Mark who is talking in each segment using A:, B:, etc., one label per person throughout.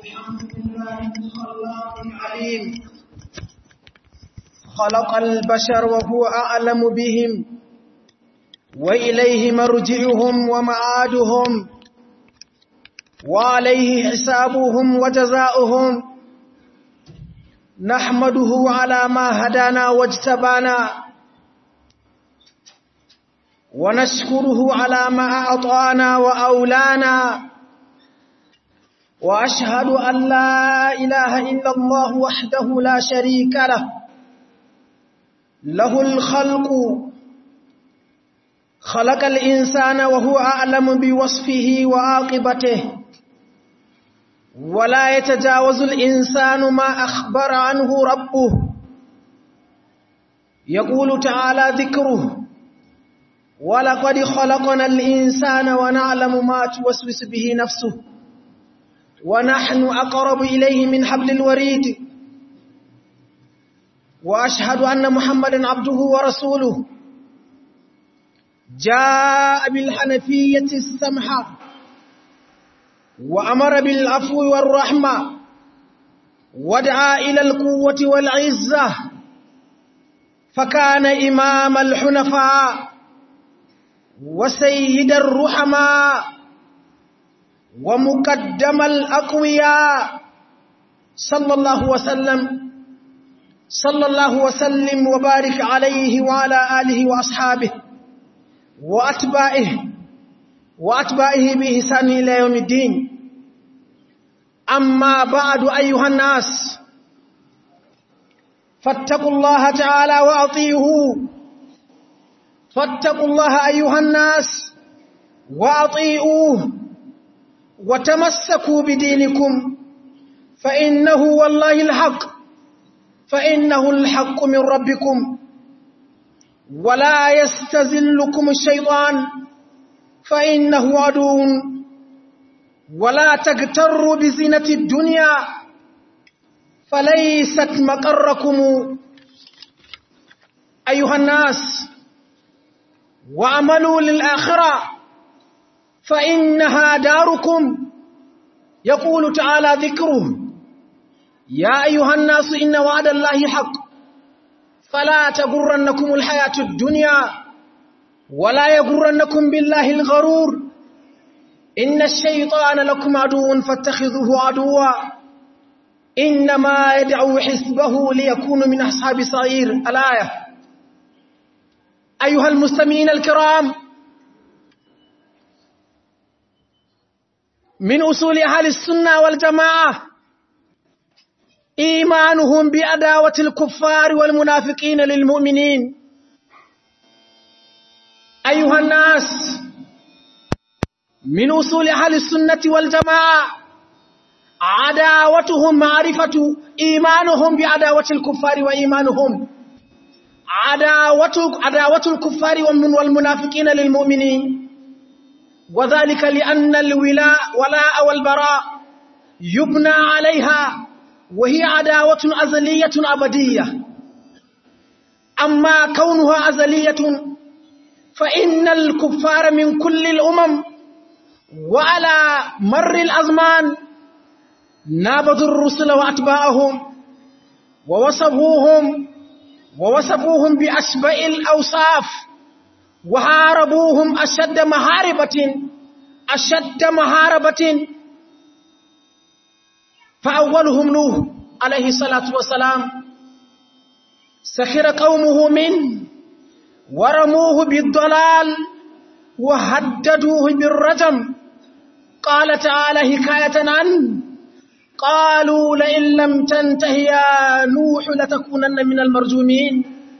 A: الحمد لله الخلاق العليم خلق البشر وهو أعلم بهم وإليه مرجعهم ومعادهم وعليه حسابهم وجزاؤهم نحمده على ما هدانا واجتبانا ونشكره على ما أعطانا وأولانا وأشهد أن لا إله إلا الله وحده لا شريك له له الخلق خلق الإنسان وهو أعلم بوصفه وعاقبته ولا يتجاوز الإنسان ما أخبر عنه ربه يقول تعالى ذكره ولقد خلقنا الإنسان ونعلم ما توسوس به نفسه ونحن أقرب إليه من حبل الوريد وأشهد أن محمدا عبده ورسوله جاء بالحنفية السمحة وأمر بالعفو والرحمة ودعا إلى القوة والعزة فكان إمام الحنفاء وسيد الرحماء ومقدم الأقوياء صلى الله وسلم صلى الله وسلم وبارك عليه وعلى آله وأصحابه وأتباعه وأتباعه بإحسان إلى يوم الدين أما بعد أيها الناس فاتقوا الله تعالى وأطيعوه فاتقوا الله أيها الناس وأطيعوه وتمسكوا بدينكم فإنه والله الحق فإنه الحق من ربكم ولا يستزلكم الشيطان فإنه عدو ولا تغتروا بزينة الدنيا فليست مقركم أيها الناس وعملوا للآخرة فإنها داركم يقول تعالى ذكره يا أيها الناس إن وعد الله حق فلا تغرنكم الحياة الدنيا ولا يغرنكم بالله الغرور إن الشيطان لكم عدو فاتخذوه عدوا إنما يدعو حسبه ليكون من أصحاب صعير الآية أيها المستمعين الكرام من أصول أهل السنة والجماعة إيمانهم بأداوة الكفار والمنافقين للمؤمنين أيها الناس من أصول أهل السنة والجماعة عداوتهم معرفة إيمانهم بعداوة الكفار وإيمانهم عداوة, عداوة الكفار والمنافقين للمؤمنين وذلك لأن الولاء ولاء والبراء يبنى عليها وهي عداوة أزلية أبدية أما كونها أزلية فإن الكفار من كل الأمم وعلى مر الأزمان نابذوا الرسل وأتباعهم ووصفوهم ووصفوهم بأشبع الأوصاف وهاربوهم أشد محاربة أشد محاربة فأولهم نوح عليه الصلاة والسلام سخر قومه منه ورموه بالضلال وهددوه بالرجم قال تعالى حكاية عنه قالوا لئن لم تنته يا نوح لتكونن من المرجومين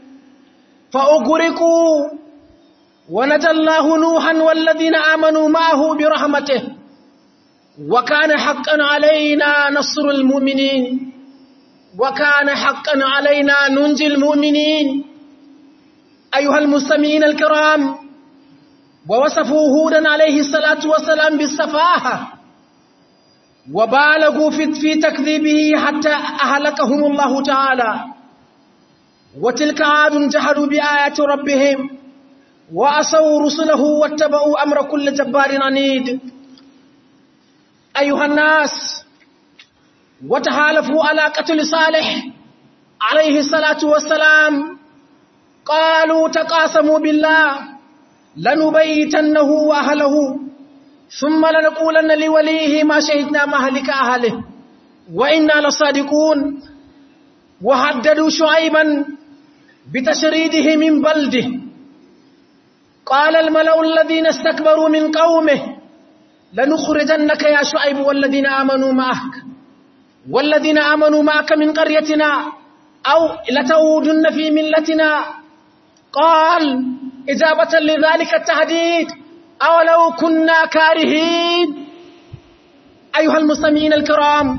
A: فأغرقوا ونجى الله نوحا والذين آمنوا معه برحمته وكان حقا علينا نصر المؤمنين وكان حقا علينا ننجي المؤمنين أيها المستمعين الكرام ووصفوا هودا عليه الصلاة والسلام بالسفاهة وبالغوا في تكذيبه حتى أهلكهم الله تعالى وتلك عاد جحدوا بآيات ربهم وعصوا رسله واتبعوا أمر كل جبار عنيد أيها الناس وتحالفوا على قتل صالح عليه الصلاة والسلام قالوا تقاسموا بالله لنبيتنه وأهله ثم لنقولن لوليه ما شهدنا مهلك أهله وإنا لصادقون وهددوا شعيبا بتشريده من بلده قال الملأ الذين استكبروا من قومه لنخرجنك يا شعيب والذين آمنوا معك والذين آمنوا معك من قريتنا أو لتعودن في ملتنا قال إجابة لذلك التهديد أولو كنا كارهين أيها المستمعين الكرام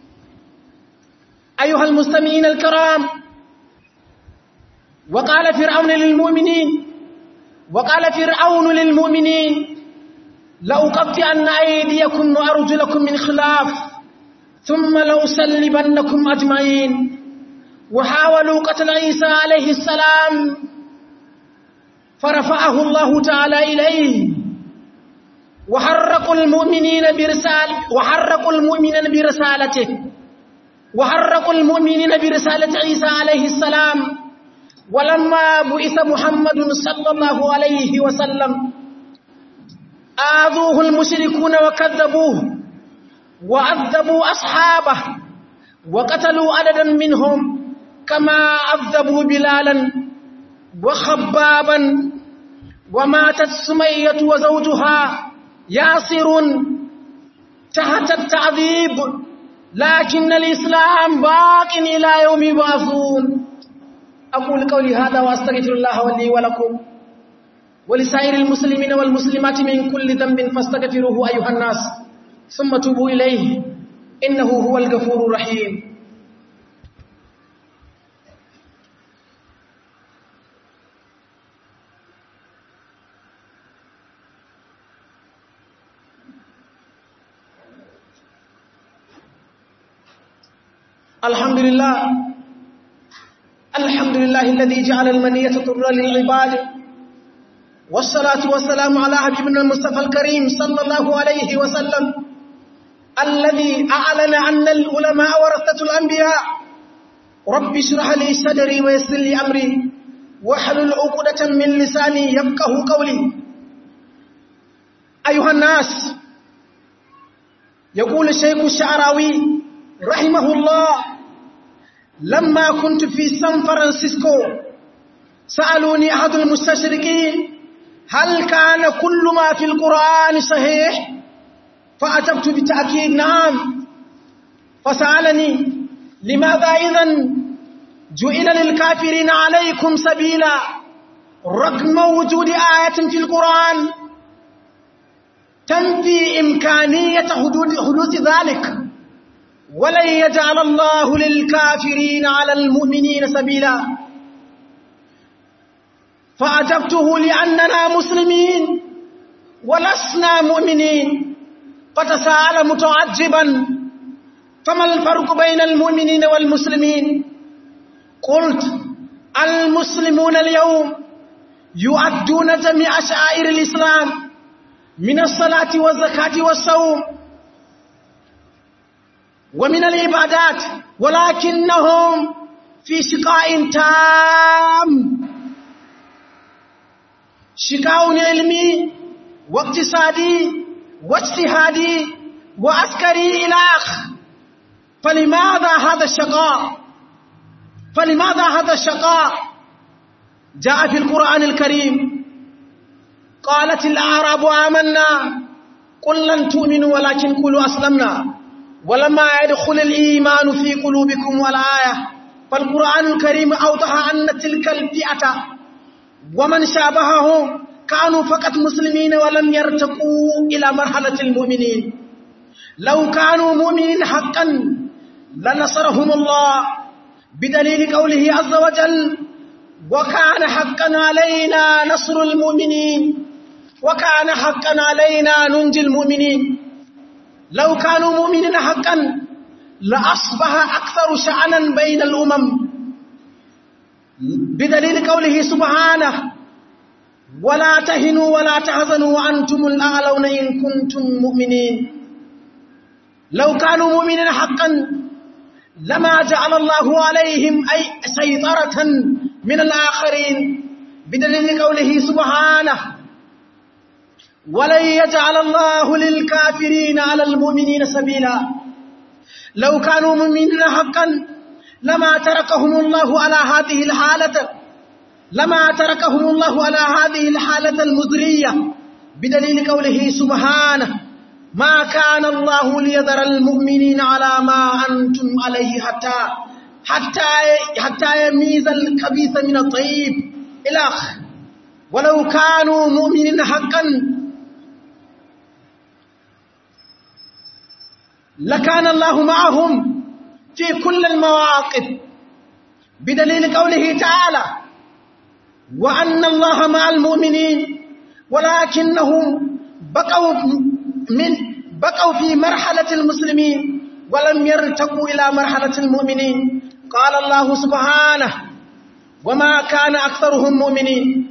A: أيها المستمعين الكرام وقال فرعون للمؤمنين وقال فرعون للمؤمنين لأقطعن أيديكم وأرجلكم من خلاف ثم لأسلبنكم أجمعين وحاولوا قتل عيسى عليه السلام فرفعه الله تعالى إليه وحرقوا المؤمنين برسال وحرقوا المؤمنين برسالته وحرقوا المؤمنين برسالة عيسى عليه السلام ولما بعث محمد صلى الله عليه وسلم آذوه المشركون وكذبوه وعذبوا أصحابه وقتلوا عددا منهم كما عذبوا بلالا وخبابا وماتت سمية وزوجها ياسر تحت التعذيب لكن الإسلام باق إلى يوم يبعثون أقول قولي هذا وأستغفر الله لي ولكم ولسائر المسلمين والمسلمات من كل ذنب فاستغفروه أيها الناس ثم توبوا إليه إنه هو الغفور الرحيم الحمد لله الحمد لله الذي جعل المنية طر للعباد والصلاة والسلام على حبيبنا المصطفى الكريم صلى الله عليه وسلم الذي أعلن أن العلماء ورثة الأنبياء رب اشرح لي صدري ويسر لي أمري واحلل عقدة من لساني يفقه قولي أيها الناس يقول الشيخ الشعراوي رحمه الله لما كنت في سان فرانسيسكو سألوني أحد المستشرقين هل كان كل ما في القرآن صحيح فأجبت بالتأكيد نعم فسألني لماذا إذا جئل للكافرين عليكم سبيلا رغم وجود آية في القرآن تنفي إمكانية حدوث ذلك ولن يجعل الله للكافرين على المؤمنين سبيلا فأجبته لأننا مسلمين ولسنا مؤمنين فتساءل متعجبا فما الفرق بين المؤمنين والمسلمين قلت المسلمون اليوم يؤدون جميع شعائر الإسلام من الصلاة والزكاة والصوم ومن العبادات ولكنهم في شقاء تام شقاء علمي واقتصادي واجتهادي وعسكري إلى آخر فلماذا هذا الشقاء فلماذا هذا الشقاء جاء في القرآن الكريم قالت الأعراب آمنا قل لن تؤمنوا ولكن قولوا أسلمنا ولما يدخل الإيمان في قلوبكم والآية فالقرآن الكريم أوضح أن تلك الفئة ومن شابههم كانوا فقط مسلمين ولم يرتقوا إلى مرحلة المؤمنين لو كانوا مؤمنين حقا لنصرهم الله بدليل قوله عز وجل وكان حقا علينا نصر المؤمنين وكان حقا علينا ننجي المؤمنين لو كانوا مؤمنين حقا لأصبح أكثر شأنا بين الأمم بدليل قوله سبحانه ولا تهنوا ولا تحزنوا وأنتم الأعلون إن كنتم مؤمنين لو كانوا مؤمنين حقا لما جعل الله عليهم أي سيطرة من الآخرين بدليل قوله سبحانه ولن يجعل الله للكافرين على المؤمنين سبيلا لو كانوا مؤمنين حقا لما تركهم الله على هذه الحالة لما تركهم الله على هذه الحالة المزرية بدليل قوله سبحانه ما كان الله ليذر المؤمنين على ما أنتم عليه حتى حتى حتى يميز الخبيث من الطيب إلى آخر ولو كانوا مؤمنين حقا لكان الله معهم في كل المواقف بدليل قوله تعالى وأن الله مع المؤمنين ولكنهم بقوا من بقوا في مرحلة المسلمين ولم يرتقوا إلى مرحلة المؤمنين قال الله سبحانه وما كان أكثرهم مؤمنين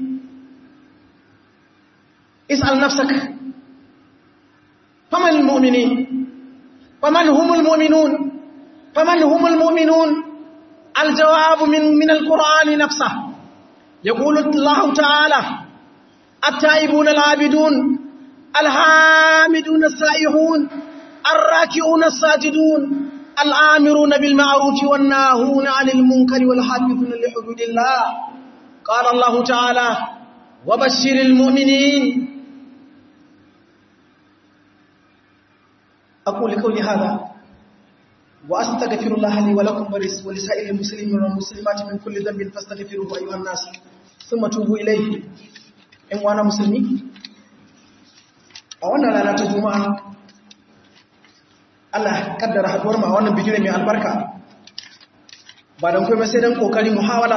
A: اسأل نفسك فمن المؤمنين فمن هم المؤمنون فمن هم المؤمنون الجواب من من القرآن نفسه يقول الله تعالى التائبون العابدون الحامدون السائحون الراكعون الساجدون الآمرون بالمعروف والناهون عن المنكر والحافظون لحدود الله قال الله تعالى وبشر المؤمنين أقول قولي هذا وأستغفر الله لي ولكم ولسائر المسلمين والمسلمات من كل ذنب فاستغفروه أيها الناس ثم توبوا إليه إن وانا مسلمين a wannan rana ta juma'a Allah kaddara haduwar mu a wannan bidiyo mai albarka ba don kuma sai dan kokari muhawala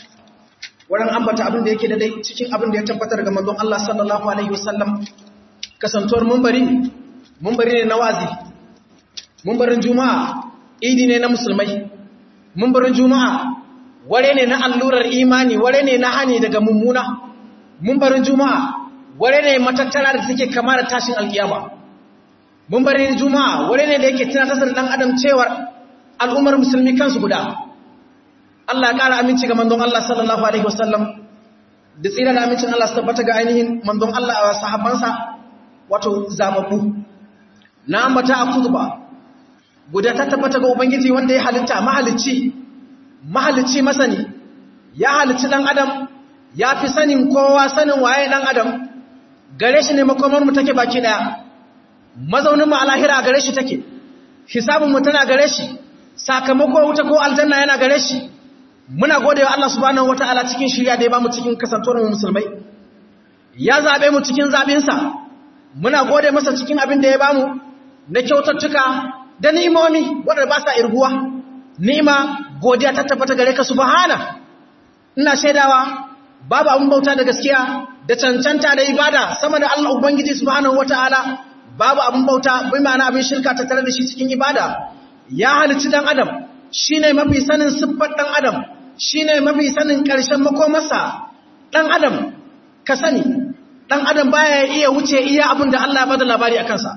A: wurin ambata abin da yake da dai cikin abin da ya tabbatar ga manzon Allah sallallahu alaihi wasallam kasantuwar munbari munbari ne na wazi munbarin juma'a idi ne na musulmai munbarin juma'a ware ne na allurar imani ware ne na hani daga mummuna munbarin juma'a ware ne matattara da take kama da tashin alkiyama mun bari juma'a ware ne da yake tunatar da dan adam cewar al'ummar musulmi kansu guda Allah ya kara aminci ga manzon Allah sallallahu alaihi wasallam da tsira da amincin Allah su tabbata ga ainihin manzon Allah a sahabbansa wato zababu na ambata a kutuba guda ta tabbata ga ubangiji wanda ya halitta mahalicci mahalicci masani ya halicci dan adam ya fi sanin kowa sanin waye dan adam gare shi ne makomarmu take baki daya mazauninmu a lahira gare shi take hisabinmu tana gare shi sakamako wuta ko aljanna yana gare shi muna gode wa Allah subhanahu wataala cikin shirya da ya bamu cikin kasantuwar mu musulmai ya zabe mu cikin zabinsa muna gode masa cikin abin da ya bamu na kyautattuka da ni'imomi wanda ba sa irguwa ni'ima godiya ta tabbata gare ka subhana ina shaidawa babu abin bauta da gaskiya da cancanta da ibada sama da Allah Ubangiji subhanahu wataala babu abin bauta bai ma'ana abin shirka ta tare da shi cikin ibada ya halicci dan adam shine mafi sanin siffar dan adam shine mafi sanin karshen makomarsa dan adam ka sani dan adam baya iya wuce iya abin da Allah ya bada labari akan sa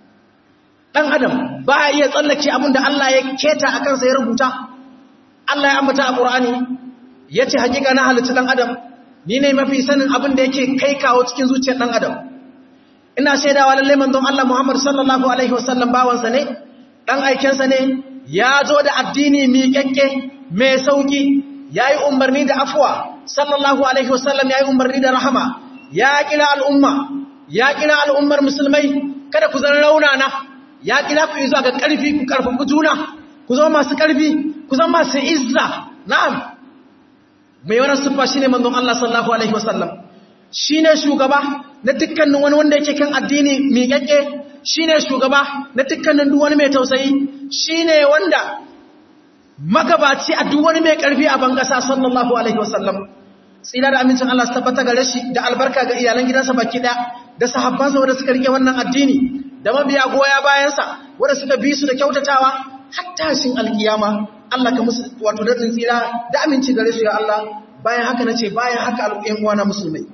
A: dan adam baya iya tsallake abin da Allah ya keta akan sa ya rubuta Allah ya ambata a Qur'ani yace hakika na halicci dan adam ni ne mafi sanin abin da yake kai kawo cikin zuciyar ɗan adam ina shaidawa lallai manzon Allah Muhammad sallallahu alaihi wasallam bawansa ne ɗan aikensa ne ya zo da addini miƙaƙƙe mai sauƙi ya yi umarni da afuwa sallallahu alaihi wasallam ya yi umarni da rahama ya kira al'umma ya kira al'ummar musulmai kada ku zan raunana ya kira ku zuwa ga ƙarfi ku ƙarfafi juna ku zama masu ƙarfi ku zama masu izza na'am mai wani siffa shine manzon Allah sallallahu alaihi wasallam shine shugaba na dukkanin wani wanda yake kan addini miƙaƙe shine shugaba na dukkanin duk wani mai tausayi shine wanda magabaci a duk wani mai ƙarfi a bangasa sallallahu alaihi wasallam tsira da amincin Allah su tabbata gare shi da albarka ga iyalan gidansa baki ɗaya da sahabbansa wanda suka rike wannan addini da mabiya goya bayansa wanda suka bi su da kyautatawa hatta shin alkiyama Allah ka musu wato da tsira da aminci gare su ya Allah bayan haka nace bayan haka al'umma uwana musulmai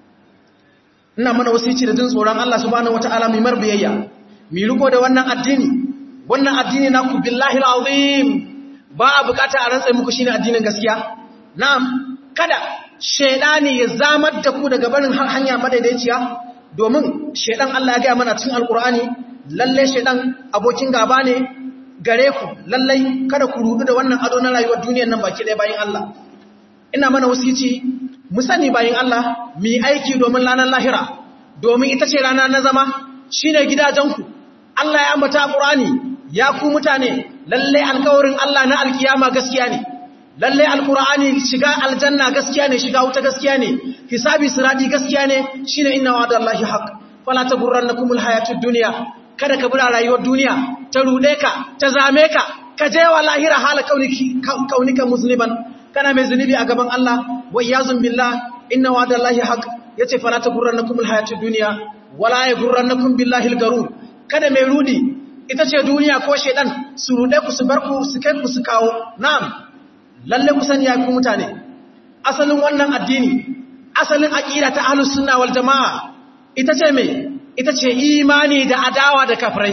A: ina mana wasici da jin tsoron Allah subhanahu wataala mai marbiyayya mi riko da wannan addini wannan addini na ku billahi alazim ba a bukata a rantsa muku shine addinin gaskiya na'am kada shedani ya zamar da ku daga barin hanya madaidaiciya domin shedan Allah ya ga mana cikin alkur'ani lalle shedan abokin gaba ne gare ku lallai kada ku rudu da wannan ado na rayuwar duniyar nan baki ɗaya bayan Allah ina mana wasici mu sani bayan Allah mu yi aiki domin ranar lahira domin ita ce rana na zama shine gidajenku Allah ya ambata Qur'ani ya ku mutane lalle alƙawarin Allah na alkiyama gaskiya ne lalle alqur'ani shiga aljanna gaskiya ne shiga wuta gaskiya ne hisabi sirati gaskiya ne shine inna wa'dallahi haqq fala taghurrannakumul hayatud dunya kada ka bura rayuwar duniya ta rude ka ta zame ka ka je wa lahira hala kaunika musliman kana mai zunubi a gaban Allah wa iyazun billah inna wa'dallahi haqq yace fala taghurrannakumul hayatud dunya wala yaghurrannakum billahi al-garur kada mai rudi ita ce duniya ko shedan su rude ku su bar ku su kai ku su kawo na'am lalle ku sani ya ku mutane asalin wannan addini asalin aqida ta ahlus sunna wal jamaa ita ce me ita ce imani da adawa da kafirai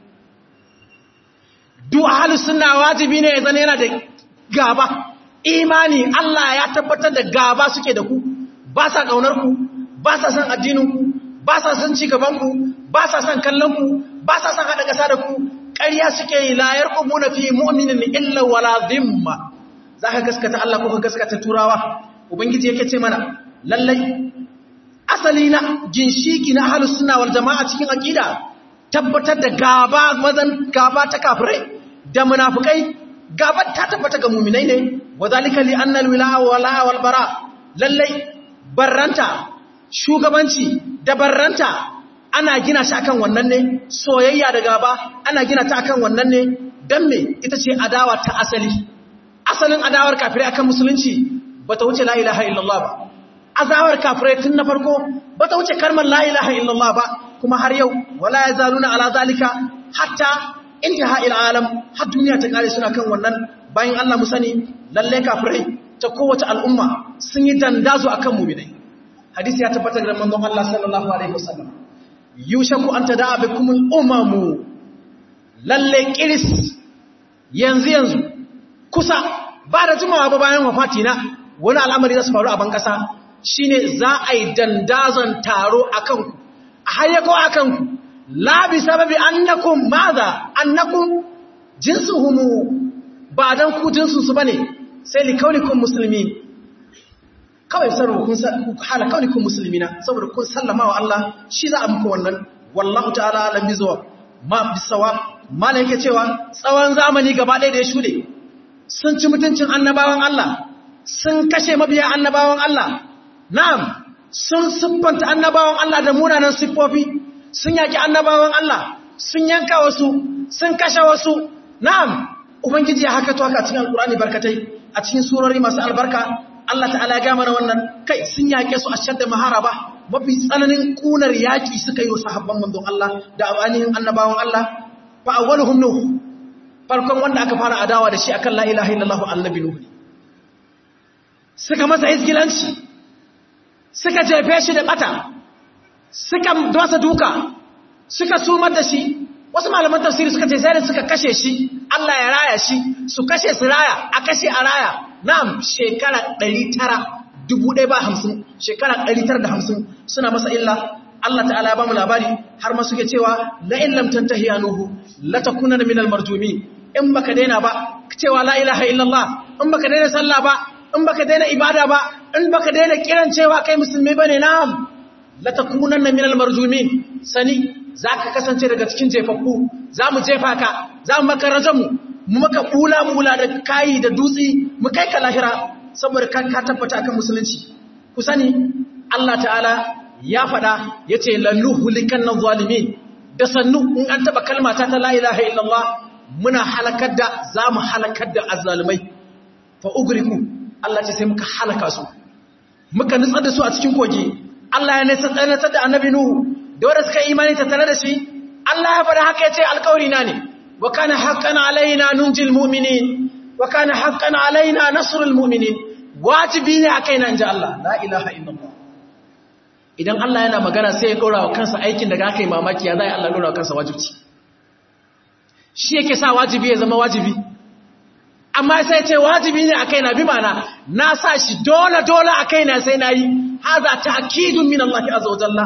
A: duk ahlus sunna wajibi ne ya zana yana da gaba imani Allah ya tabbatar da gaba suke da ku ba sa kaunar ku ba sa son addinin ku ba sa son ci gaban ku ba sa son kallon ku ba sa son hada kasa da ku ƙarya suke yi la yarqubuna fi mu'minin illa wala dhimma zaka gaskata Allah ko ka gaskata turawa ubangiji yake ce mana lallai asali na ginshiki na ahlus sunna wal jamaa cikin aqida tabbatar da gaba mazan gaba ta kafirai da munafikai gaba ta tabbata ga mu'minai ne wadhalika li anna al-wilaa wala wal bara lallai barranta shugabanci da barranta ana gina shi akan wannan ne soyayya da gaba ana gina ta akan wannan ne dan me ita ce adawa ta asali asalin adawar kafirai akan musulunci bata wuce la ilaha illallah ba azawar kafirai tun na farko bata wuce kalmar la ilaha illallah ba kuma har yau wala yazaluna ala zalika hatta intaha ila alam har duniya ta kare suna kan wannan bayan Allah mu sani lalle kafirai ta kowace al'umma sun yi dandazo akan mu'minai hadisi ya tabbatar da manzon Allah sallallahu alaihi wasallam yushaku an tada'a bikumul umamu lalle kiris yanzu yanzu kusa ba da jimawa ba bayan wafati na wani al'amari za su faru a ban kasa shine za a yi dandazon taro a kanku a hayyako a kanku labi sababi annakum maza annakum jinsuhumu ba don ku jinsunsu ba ne sai li kaunikun musulmi kawai sarwa kun hala kaunikun musulmi na saboda kun sallama wa Allah shi za a muku wannan wallahu ta'ala alam bizuwa ma bisawa mana yake cewa tsawon zamani gaba ɗaya da ya shuɗe sun ci mutuncin annabawan Allah sun kashe mabiya annabawan Allah na'am sun siffanta annabawan Allah da munanan siffofi sun yaki annabawan Allah sun yanka wasu sun kashe wasu na'am ubangiji ya haka to haka cikin alkurani barkatai a cikin surori masu albarka Allah ta'ala ya gama wannan kai sun yake su a shadda maharaba mafi tsananin kunar yaki suka yi wa sahabban manzon Allah da ainihin annabawan Allah fa awwaluhum nuh farkon wanda aka fara adawa da shi akan la ilaha illallah annabi nuh suka masa izgilanci suka jefe shi da bata suka dosa duka suka sumar da shi wasu malaman tafsiri suka ce sai da suka kashe shi Allah ya raya shi su kashe su raya a kashe a raya na'am shekara 900 1050 shekara 950 suna masa illa Allah ta'ala ya ba mu labari har ma suke cewa la in lam tantahi anuhu la takuna min al marjumin in baka daina ba cewa la ilaha illallah in baka daina sallah ba in baka daina ibada ba in baka daina kiran cewa kai musulmi bane na'am la takunanna min al marjumin sani zaka kasance daga cikin jefaffu zamu jefa ka zamu maka rajamu mu maka bula bula da kai da dutsi mu kai ka lahira saboda ka ka tabbata kan musulunci ku sani Allah ta'ala ya faɗa yace lanuhulikan zalimin da sannu in an taba kalma ta la ilaha illallah muna halakar da zamu halakar da azzalimai fa ugriku Allah ce sai muka halaka su muka nutsar da su a cikin kogi Allah ya nisa tsanatar da annabi Nuhu da wanda suka imani ta tare da shi Allah ya faɗa haka ya ce alƙawari na ne wa kana haqqan alaina nunjil mu'minin wa kana haqqan alaina nasrul mu'minin wajibi ne akai nan ji Allah la ilaha illallah idan Allah yana magana sai ya dora wa kansa aikin da aka yi mamaki ya zai Allah dora wa kansa wajibi shi yake sa wajibi ya zama wajibi amma sai ce wajibi ne a kaina bi mana na sa shi dole dole a kaina sai na yi haza ta'kidun min Allah azza wa jalla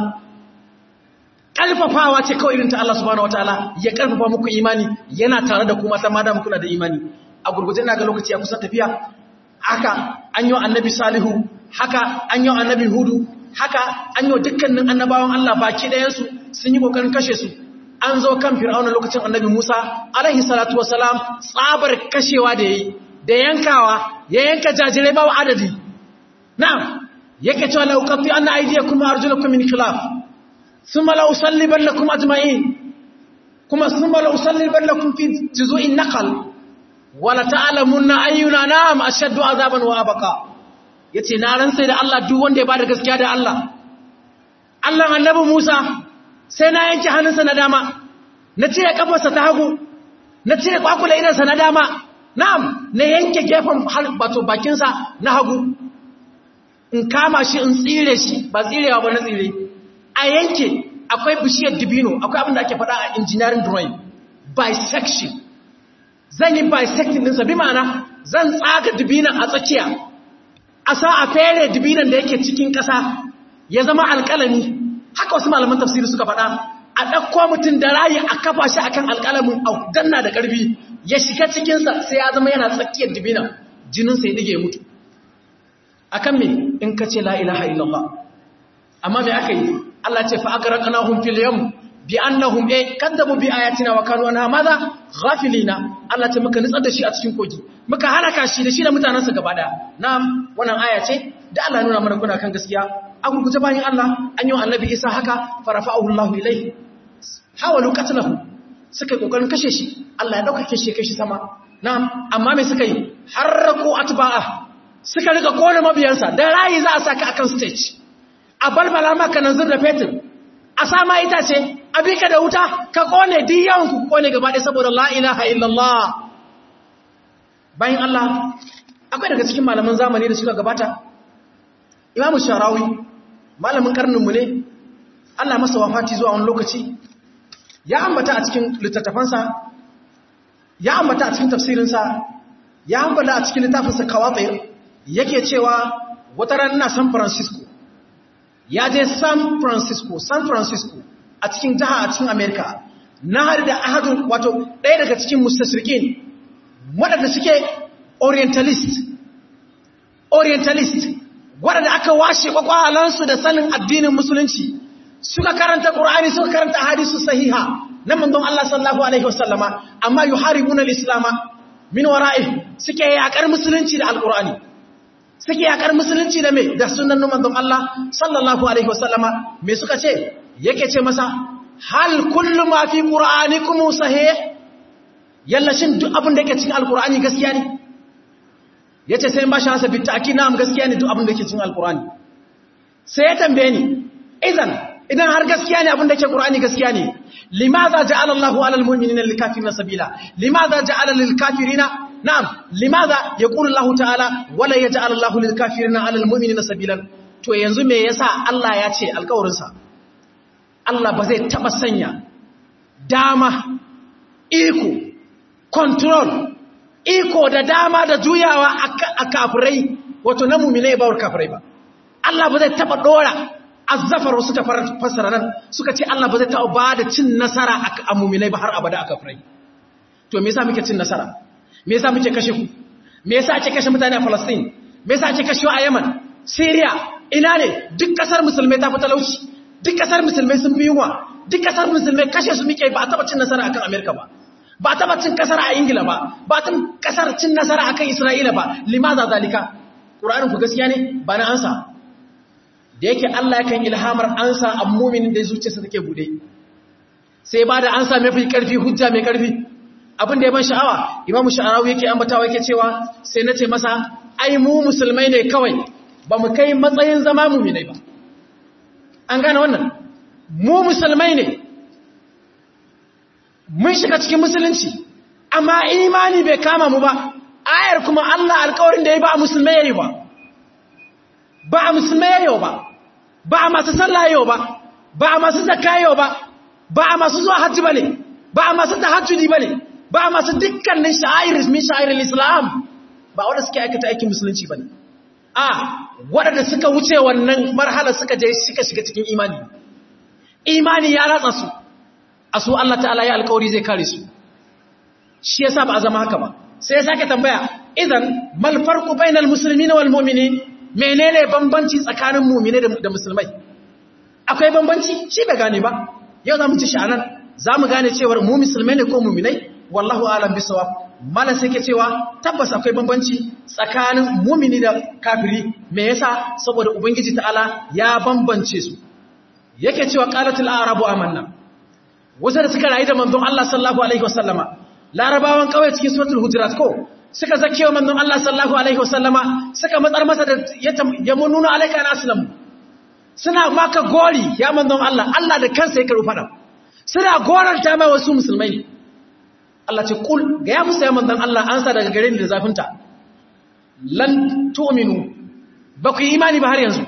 A: kalfafawa ce kawai irin ta Allah subhanahu wataala ya karfafa muku imani yana tare da kuma sama da muku da imani a gurguje ina ga lokaci ya kusa tafiya haka an yi annabi salihu haka an yi annabi hudu haka an yi dukkanin annabawan Allah baki ɗayansu sun yi kokarin kashe su an zo kan fir'auna lokacin annabi Musa alaihi salatu wasalam tsabar kashewa da yayi da yankawa ya yanka jajirai babu adadi na'am yake cewa la uqatti anna aydiyakum wa arjulakum min khilaf thumma la usallibannakum ajma'in kuma thumma la usallibannakum fi juzu'in naqal wa la ta'lamunna ayyuna na'am ashaddu azaban wa abqa yace na ran sai da Allah duk wanda ya bada gaskiya da Allah Allah annabi Musa sai na yanke hannunsa na dama na cire kafarsa ta hagu na cire kwakula idansa na dama na'am na yanke gefen bato bakinsa na hagu in kama shi in tsire shi ba tsirewa ba na tsire a yanke akwai bishiyar dibino akwai abin da ake faɗa a engineering drawing bisection zan yi bisecting ɗinsa bi ma'ana zan tsaga dibinan a tsakiya a sa a fere dibinan da yake cikin ƙasa ya zama alƙalami haka wasu malaman tafsiri suka faɗa a ɗauko mutum da rayi a kafa shi akan alƙalamin a danna da ƙarfi ya shiga cikinsa sai ya zama yana tsakiyar dibina jininsa ya ɗige mutu a kan me in ka ce la'ilaha illallah amma me aka yi Allah ce fa'agara ƙanahun filiyan bi annahum e kaddabu bi ayatina wa kanu anha maza ghafilina Allah ce muka nutsar da shi a cikin kogi muka halaka shi da shi da mutanansa gaba daya na'am wannan aya ce da Allah nuna mana kuna kan gaskiya a gurguje bayan Allah an yi annabi Isa haka farafa'ahu Allah ilayhi hawalu qatlahu suka kokarin kashe shi Allah ya dauka shi kai shi sama na'am amma me suka yi harraku atba'a suka riga kona mabiyansa dan rayi za a saka akan stage a balbala maka nan zurda fetur a sama itace a bika da wuta ka kone diyan ku kone gaba ɗaya saboda la ilaha illallah bayan Allah akwai daga cikin malaman zamani da suka gabata imamu sharawi malamin karninmu ne Allah masa wafati zuwa wani lokaci ya ambata a cikin littattafansa ya ambata a cikin tafsirinsa ya ambata a cikin littafinsa kawatsir yake cewa wata ranar San Francisco ya je San Francisco San Francisco a cikin jiha a cikin America na hari da ahadun wato ɗaya daga cikin mustasrikin waɗanda suke orientalist orientalist waɗanda aka washe kwakwalansu da sanin addinin musulunci suka karanta ƙur'ani suka karanta hadisu sahiha na manzon Allah sallallahu alaihi wasallama amma yuharibuna al-islama min wara'i suke yakar musulunci da alƙur'ani suke yakar musulunci da me da sunnan manzon Allah sallallahu alaihi wasallama me suka ce yake ce masa hal kullu ma fi qur'anikum sahih yalla shin duk abin da yake cikin alƙur'ani gaskiya ne ya ce sai ba shi hasa bitta aki na'am gaskiya ne duk abin da ke cin alkurani sai ya tambaye ni idan idan har gaskiya ne abin da ke qur'ani gaskiya ne limaza ja'ala Allahu 'ala al-mu'minina lil-kafirina sabila limaza ja'ala lil-kafirina na'am limaza yaqulu Allahu ta'ala wala yaj'al Allahu lil-kafirina 'ala al-mu'minina sabilan to yanzu me yasa Allah ya ce alƙawarin sa Allah ba zai taba sanya dama iko control iko da dama da juyawa a kafirai wato na mummina ba wa kafirai ba Allah ba zai taba dora azzafar wasu ta fassara nan suka ce Allah ba zai taba ba da cin nasara a mummina ba har abada a kafirai to me yasa muke cin nasara me yasa muke kashe ku me yasa ake kashe mutane a Palestine me yasa ake kashewa a Yemen Syria ina ne duk kasar musulmai ta fi talauci duk kasar musulmai sun fi yunwa duk kasar musulmai kashe su muke ba a taba cin nasara akan America ba ba taba cin kasar a ingila ba ba ta kasar cin nasara akan isra'ila ba limaza zalika ƙura'anin ku gaskiya ne ba na ansa da yake allah yakan ilhamar ansa a muminin da zuciyarsa take bude sai ba da ansa mafi karfi hujja mai karfi abin da ya ban sha'awa imamu sha'arawu yake ambatawa yake cewa sai na ce masa ai mu musulmai ne kawai ba mu kai matsayin zama muminai ba an gane wannan mu musulmai ne mun shiga cikin musulunci amma imani bai kama mu ba ayar kuma Allah alƙawarin da ya ba a musulmai yayi ba ba a musulmai yayi ba ba a masu sallah yayi ba ba a masu zakka yayi ba ba a masu zuwa hajji bane ba a masu tahajjudi bane ba masu dukkanin sha'air min sha'airul islam ba wanda suke aikata aikin musulunci bane a waɗanda suka wuce wannan marhala suka je suka shiga cikin imani imani ya ratsa su a su Allah ta'ala ya alƙawari zai kare su shi yasa ba a zama haka ba sai ya sake tambaya idan mal farqu bainal muslimina wal mu'minin menene bambanci tsakanin mu'mine da musulmai akwai bambanci shi bai gane ba yau zamu ci sha'anan zamu gane cewa mu musulmai ne ko mu'minai wallahu a'lam bisawab malan sai ke cewa tabbas akwai bambanci tsakanin mu'mini da kafiri me yasa saboda ubangiji ta'ala ya bambance su yake cewa qalatul arabu amanna wasu da suka rayu da manzon Allah sallallahu alaihi wasallama larabawan kawai cikin suratul hujurat ko suka zakewa manzon Allah sallallahu alaihi wasallama suka matsar masa da ya mununa alaika na aslam suna maka gori ya manzon Allah Allah da kansa ya karu fada suna goranta mai wasu musulmai ne Allah ce kul ga ya musa ya manzon Allah an sa daga gare ni da zafinta lan tu'minu ba ku yi imani ba har yanzu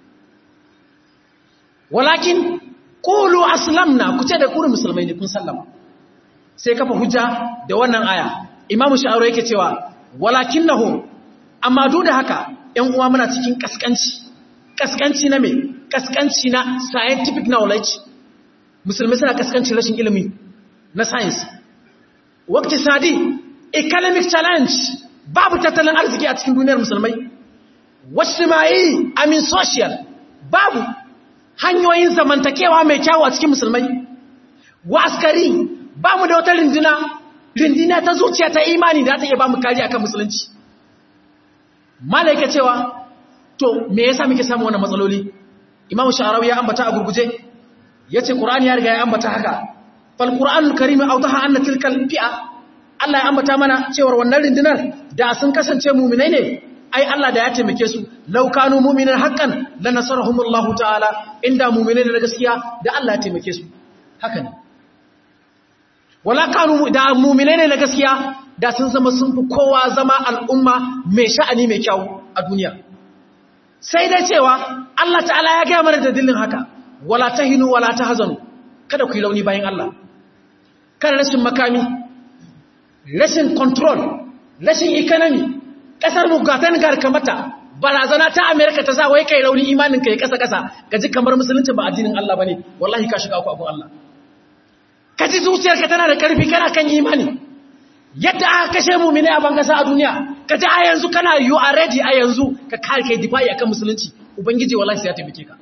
A: walakin qulu aslamna ku ce da ku musulmai ne kun sallama sai kafa hujja da wannan aya imamu sha'aro yake cewa walakinnahu amma duk da haka ƴan uwa muna cikin kaskanci kaskanci na me kaskanci na scientific knowledge musulmi suna kaskanci rashin ilimi na science wakti sadi economic challenge babu tattalin arziki a cikin duniyar musulmai wasu mai amin social babu hanyoyin zamantakewa mai kyawu a cikin musulmai wa askari ba mu da wata rindina rindina ta zuciya ta imani da ta iya ba mu kari akan musulunci malaika cewa to me yasa muke samu wannan matsaloli imamu sha'arawi ya ambata a gurguje yace qur'ani ya riga ya ambata haka fal qur'anul karim awdaha anna tilkal fi'a Allah ya ambata mana cewa wannan rindinar da sun kasance mu'minai ne ai Allah da ya taimake su law kanu mu'minan haqqan lanasarahumullahu ta'ala inda mu'minai da gaskiya da Allah ya taimake su haka ne wala kanu da mu'minai ne na gaskiya da sun zama sun fi kowa zama al'umma mai sha'ani mai kyau a duniya sai dai cewa Allah ta'ala ya gaya mana da dillin haka wala tahinu wala tahzanu kada ku yi launi bayan Allah kada rashin makami rashin control rashin economy kasar mu gatan garkamata barazana ta America ta sa wai kai launi imanin kai kasa kasa gaji kamar musulunci ba addinin Allah bane wallahi ka shiga ku abun Allah ka ji zuciyarka tana da karfi kana kan imani yadda aka kashe mumine a bangasa a duniya ka ji a yanzu kana you are ready a yanzu ka kare kai difa'i akan musulunci ubangiji wallahi sai ya taimake ka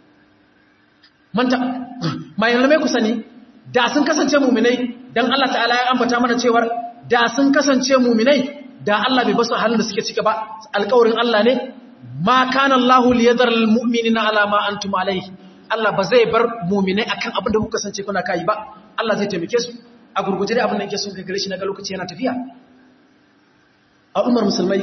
A: manta mai malamai ku sani da sun kasance muminai dan Allah ta'ala ya ambata mana cewar da sun kasance muminai da Allah bai basu halin da suke cika ba alƙawarin Allah ne ma kana Allahu liyadhar almu'minina ala ma antum alayhi Allah ba zai bar muminai akan abin da kuka kasance kuna kai ba Allah zai taimake su a gurguje da abin da yake sun kai gare shi na ga lokaci yana tafiya al'ummar musulmai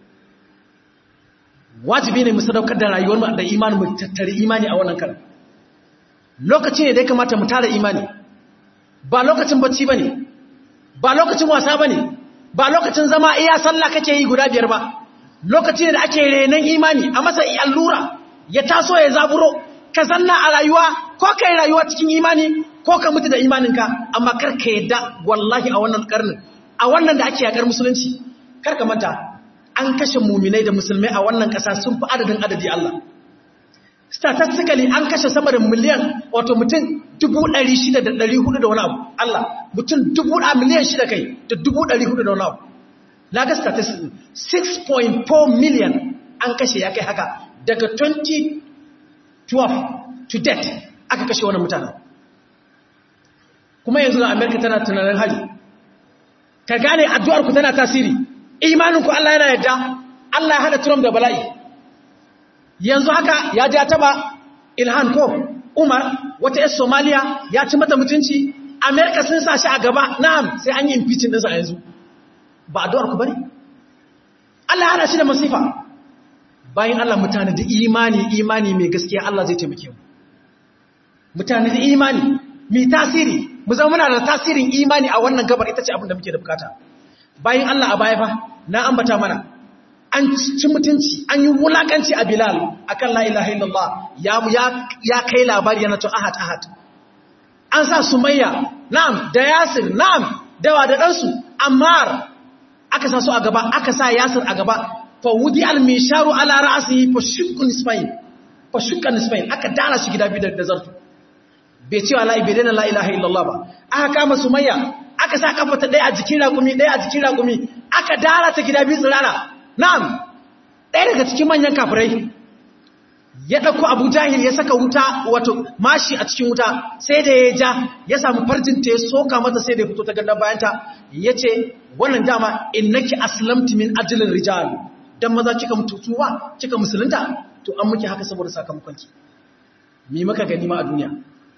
A: wajibi ne mu sadaukar da rayuwar mu da imani mu tattare imani a wannan karan lokaci ne da ya kamata mu tara imani ba lokacin bacci bane ba lokacin wasa bane ba lokacin zama iya sallah kake yi guda biyar ba lokaci ne da ake renon imani a masa allura ya taso ya zaburo ka zanna a rayuwa ko kai rayuwa cikin imani ko ka mutu da imaninka amma kar ka yadda wallahi a wannan karnin a wannan da ake yakar musulunci kar ka manta an kashe muminai da musulmai a wannan kasa sun fi adadin adadi Allah statistically an kashe sama da miliyan wato mutum dubu ɗari shida da ɗari hudu da wani abu Allah mutum dubu a miliyan shida kai da dubu ɗari hudu da wani abu na ga statistics 6.4 million an kashe ya kai haka daga 2012 to date aka kashe wani mutanen kuma yanzu na amerika tana tunanin hali ka gane addu'arku tana tasiri imaninku Allah yana yadda Allah ya hada Trump da bala'i yanzu haka ya ja taba ilhan ko umar wata yar somaliya ya ci mata mutunci amerika sun sa shi a gaba na'am sai an yi impeaching ɗinsa a yanzu ba addu'arku bane Allah ya hada shi da masifa bayan Allah mutane da imani imani mai gaskiya Allah zai taimake mu mutane da imani mai tasiri mu zama muna da tasirin imani a wannan gabar ita ce abin da muke da bukata bayan Allah a baya fa na ambata mana an ci mutunci an yi wulakanci a Bilal akan la ilaha illallah ya ya kai labari yana to ahad ahad an sa Sumayya na'am da Yasir na'am dawa da ɗansu ammar aka sa su a gaba aka sa yasir a gaba fa wudi al-misharu ala ra'sihi fa shukkan nisfain fa shukkan nisfain aka dara shi gida biyu da zartu bai cewa la bai dana la ilaha illallah ba aka kama sumayya aka sa kafa ta ɗaya a jikin raƙumi ɗaya a jikin raƙumi aka dara ta gida biyu tsirara na'am ɗaya daga cikin manyan kafirai ya ɗauko abu jahil ya saka wuta wato mashi a cikin wuta sai da ya ja ya samu farjinta ya soka mata sai da ya fito ta gandar bayanta ya ce wannan dama innaki aslamti min ajilin rijal dan maza kika mutuwa kika musulunta to an muke haka saboda sakamakonki me maka gani ma a duniya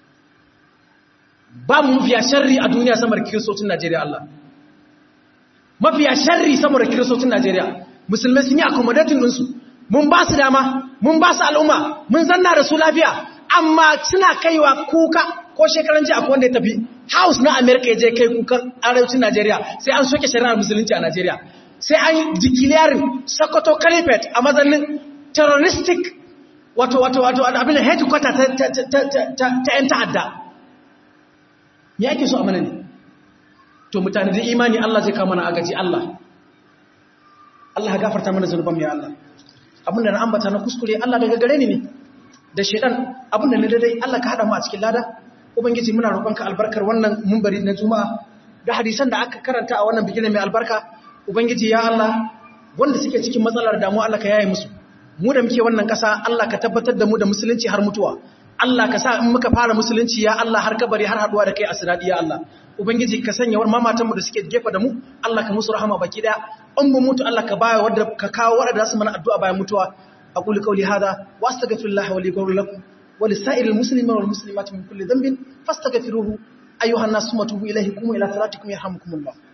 A: ba mu mafiya sharri a duniya samar kiristocin Najeriya Allah mafiya sharri samar kiristocin Najeriya musulmai sun yi accommodating ɗinsu mun ba su dama mun ba su al'umma mun zanna da su lafiya amma suna kaiwa kuka ko shekaran ji akwai wanda ya tafi house na america ya je kai kukan arewacin najeriya sai an soke shari'ar musulunci a najeriya sai an declaring sokoto caliphate a mazanin terroristic wato wato wato abin da headquarter ta 'yan ta'adda ya ake so a mana ne to mutane da imani allah zai kama na agaji allah allah ya gafarta mana zunuban ya allah abinda na ambata na kuskure Allah daga gare ni ne da shedan abinda na daidai Allah ka hada mu a cikin lada ubangiji muna roƙonka albarkar wannan munbari na juma'a da hadisan da aka karanta a wannan bigire mai albarka ubangiji ya Allah wanda suke cikin matsalar damuwa Allah ka yaye musu mu da muke wannan ƙasa Allah ka tabbatar da mu da musulunci har mutuwa Allah ka sa in muka fara musulunci ya Allah har kabari har haduwa da kai a siradi ya Allah ubangiji ka sanya wani mamatanmu da suke gefa da mu Allah ka musu rahama baki daya in mu mutu Allah ka baya wadda ka kawo wadda su mana addu'a bayan mutuwa aqulu qawli hadha wa astaghfirullaha wa li lakum wa lisa'iril muslimina wal muslimati min kulli dhanbin fastaghfiruhu ayyuhan nasu matubu ilayhi kum ila salatikum yarhamukumullah